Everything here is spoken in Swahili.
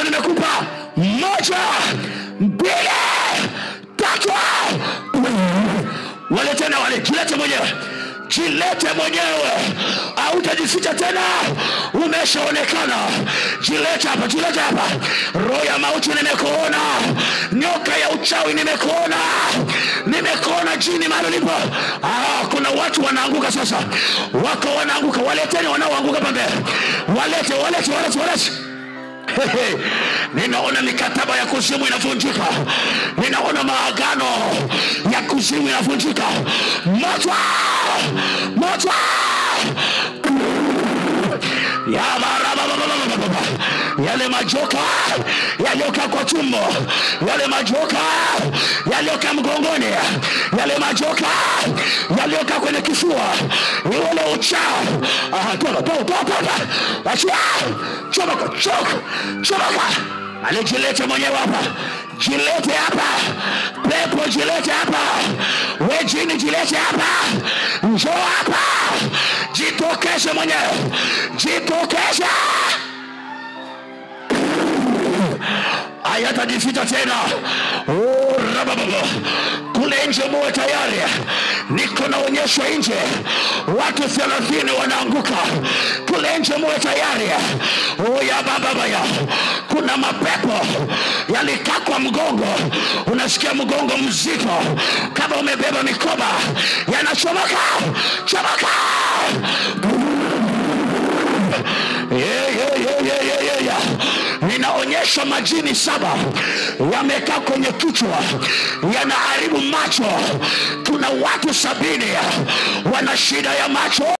bado nimekupa moja mbili tatu wale tena wale jilete mwenyewe jilete mwenyewe hautajificha tena umeshaonekana jilete hapa jilete hapa roho ya mauti nimekuona nyoka ya uchawi nimekuona nimekuona jini mahali ulipo ah, kuna watu wanaanguka sasa wako wanaanguka waleteni wanaoanguka pambe walete walete walete walete Hehe. ninaona mikataba ya kuzimu inavunjika ninaona maagano ya kuzimu inavunjika moto moto ya barabababababa. yale majoka yaliyokaa kwa tumbo yale majoka yaliyokaa mgongoni yale majoka yaliyokaa kwenye kifua ule uchao Aha, toka toka toka toka achia chomoka choka chomoka alijilete mwenyewe hapa jilete hapa pepo jilete hapa we jini jilete hapa njoo hapa jitokeze mwenyewe jitokeze hayatajificha tena Oh, rabababa. kule nje muwe tayari niko naonyeshwa nje watu thelathini wanaanguka kule nje muwe tayari Oh, ya bababaya kuna mapepo yalikaa kwa mgongo unasikia mgongo mzito kama umebeba mikoba yanachomoka chomoka Yeah, yeah, yeah, yeah, yeah, yeah, yeah. ninaonyesha majini saba yamekaa kwenye kichwa yanaharibu macho kuna watu sabini wana shida ya macho